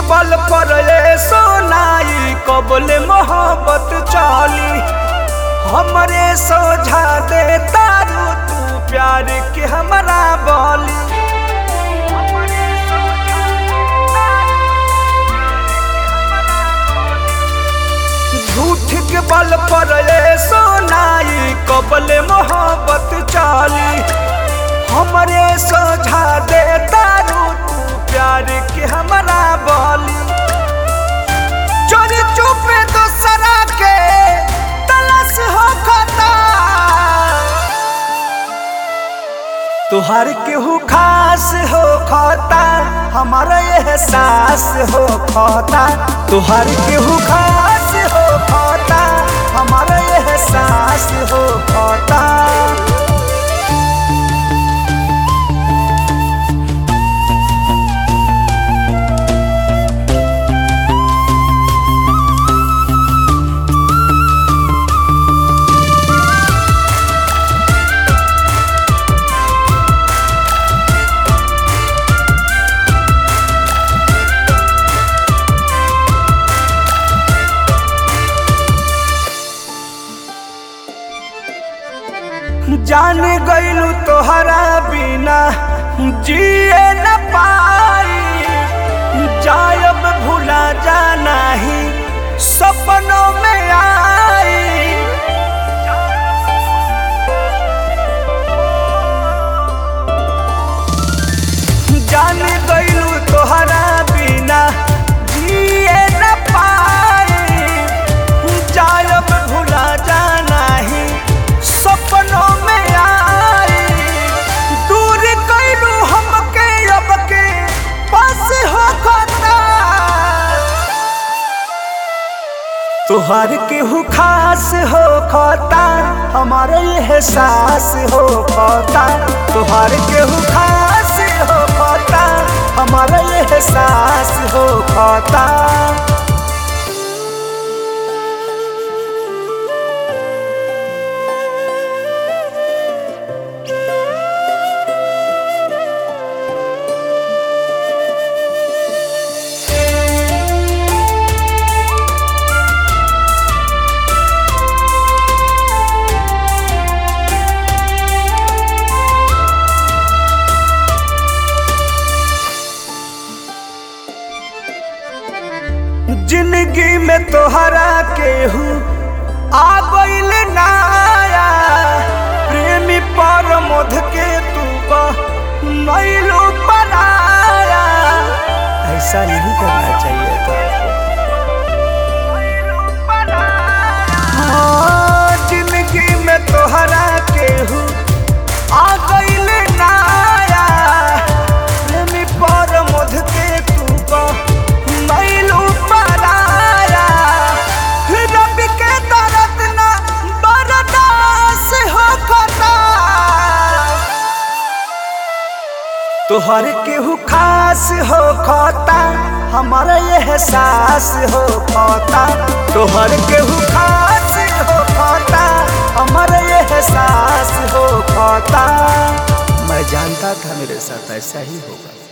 पल पर ये सोनाई कबले मोहब्बत चली हमरे सोझा दे तारू तू प्यार के हमरा बोली झूठ के बल पर ये सोनाई कबले मोहब्बत चली हमरे सोझा दे तारू तू प्यार के हमरा बोली चोरी चुपे दूसरा के तलाश हो खता तुहार केहू खास हो खता हमारा एहसास हो खता तुहार केहू खास हो खता हमारा एहसास हो खता जान गईलू तोहरा बिना जिए न पाई जायब भूला जाना ही सपनों में आई जान गईलू तोहरा बिना जिए न पाई जायब भूला जाना ही सपनों में आई दूर कैलू हमके अब के पास हो खता तुहार केहू खास हो खता हमारे एहसास हो खता तुहार केहू खास हो खता हमारा एहसास हो खता जिंदगी में तोहरा केहू आ गईल नाया प्रेमी पर मध के तू नैलो बनाया ऐसा नहीं करना चाहिए था हाँ, जिंदगी में तोहरा केहू आ गईल नाया प्रेमी पर मध के तू नैलो बनाया रब के दर्द ना बर्दाश्त हो खता तोहर केहू खास हो खता हमारा एहसास हो खता तोहर केहू खास हो खता हमारा एहसास हो खता मैं जानता था मेरे साथ ऐसा ही होगा